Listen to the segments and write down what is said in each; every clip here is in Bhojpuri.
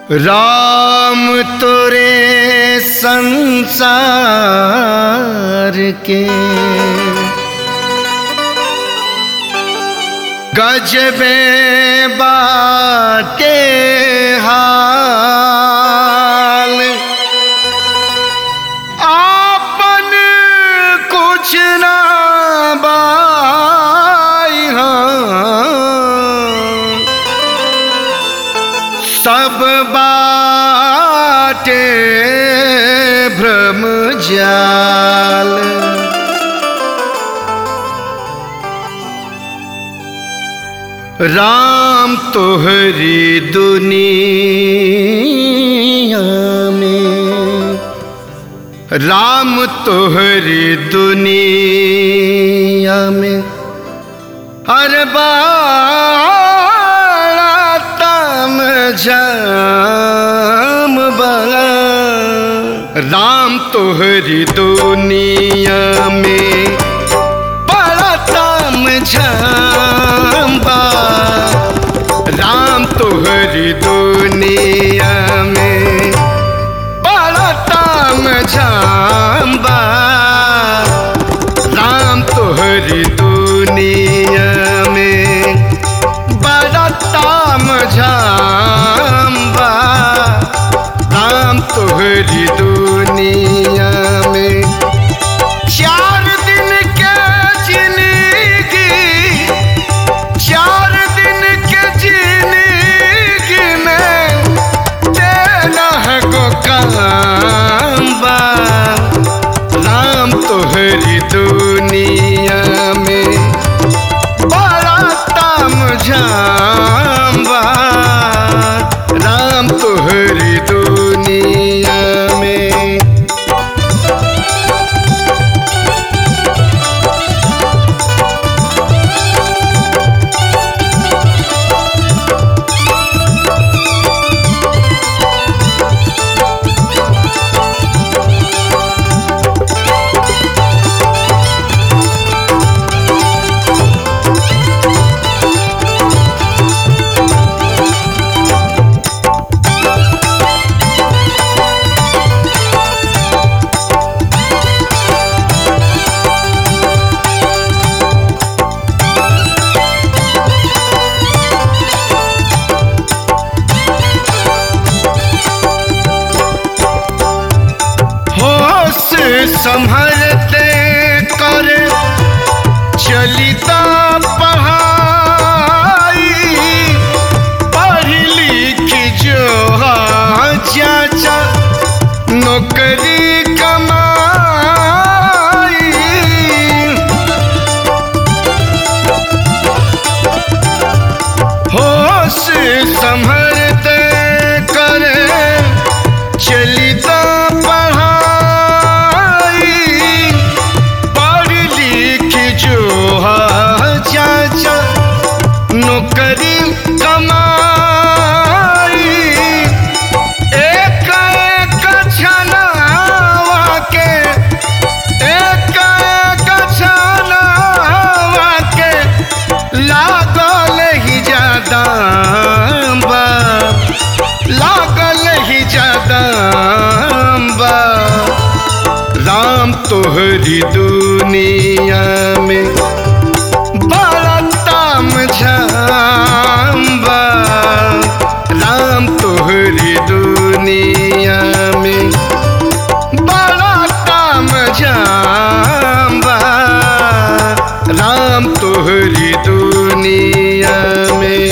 राम तोरे संसार के गजबे बाटे हाल आपन कुछ ना बाई हाँ। सब बाटे भ्रम जाल राम तोहरी दुनिया में राम तोहरी दुनिया में हर बाड़ा तम जाम बड़ा राम तोहरी दुनिया में बड़ा तम जाम बा राम तोहरी दुनिया में बड़ा तम जाम बा राम तोहरी दुनिया में बड़ा ताम झाम बा राम तोहरी दुनिया में चार दिन के जिंदगी चार दिन के जिंदगी में तेरा है को काम बा राम तोहरी दुनिया में बड़ा ताम झाम बा राम तोहरी दुनिया में होश संभलते कर चलिता पढ़ाई पढ़ लिख जो हाँ चाचा नौकरी कमाई होश संभलते करे चलिता पढ़ाई पढ़ लिख जो हाँ चाचा नौकरी कमाई एक एक छनावा के एक एक छनावा के लागल ही ज्यादा बा लागल ही ज्यादा बा राम तोहरी दुनिया में बड़ा ताम झाम बा राम तोहरी दुनिया में बड़ा ताम झाम बा राम तोहरी दुनिया में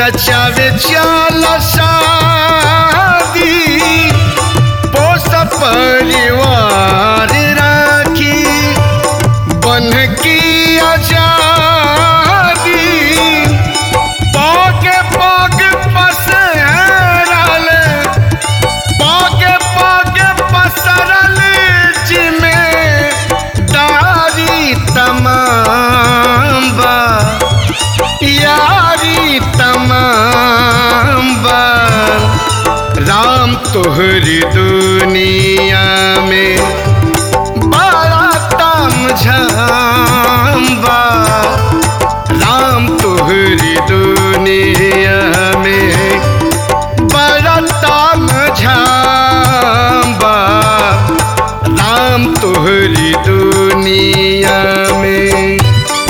नचावे चाल शादी पोस परिवार राखी बन की आजादी पाके पाग पसरल पाके पाके पसरल जिमे दारी तमाम बा यारी तमाम बा राम तोहरी दुनिया में बड़ा तम झाम्बा राम तोहरी दुनिया में बड़ा तम झाम्बा राम तोहरी दुनिया में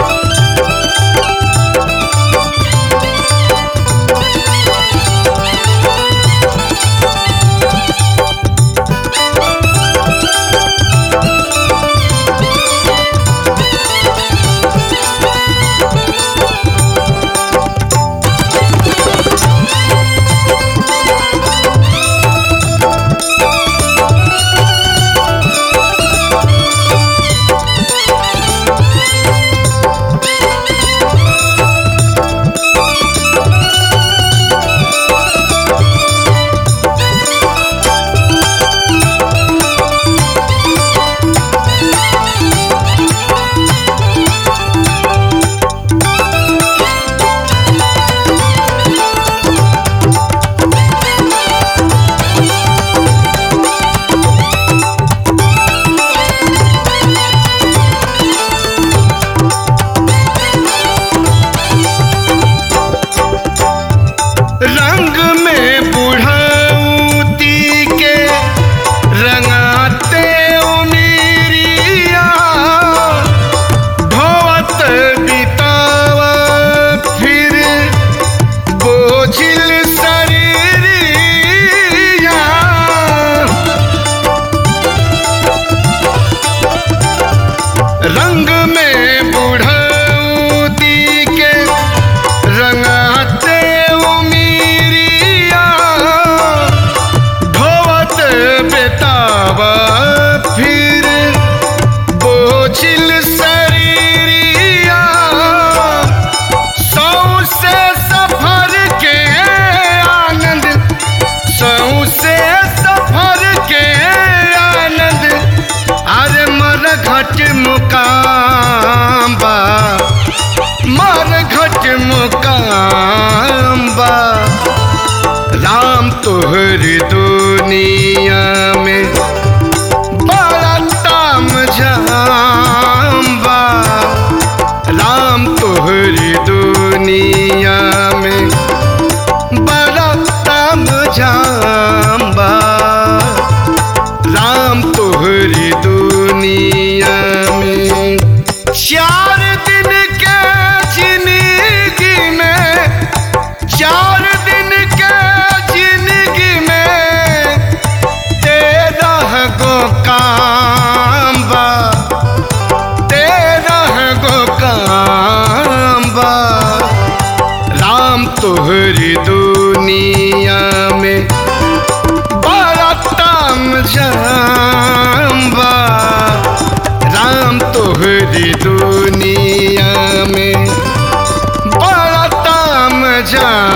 रंग में बुढ़ौती के रंगाते उमीरिया ढोवत बितावा फिर बोझिल शरीरिया रंग में बुढ़ौती के रंगाते उमीरिया ढोवत बेतावा फिर बोझिल शरीरिया सौ से सफर के आनंद सौ से सफर के आनंद अरे मर घट मुकाम बा मर घट मुकाम बा राम तोहर दुनिया में बड़ा ताम झाम बा राम तोहर दुनिया में बड़ा ताम झाम बा राम तोहरी दुनिया में चार दिन के जिंदगी में चार दिन के जिंदगी में तेरह गो काम बा तेरह गो काम बा राम तोहरी दुनिया में बड़ा ताम झाम्बा राम तोहरी दुनिया में बड़ा ताम झाम्बा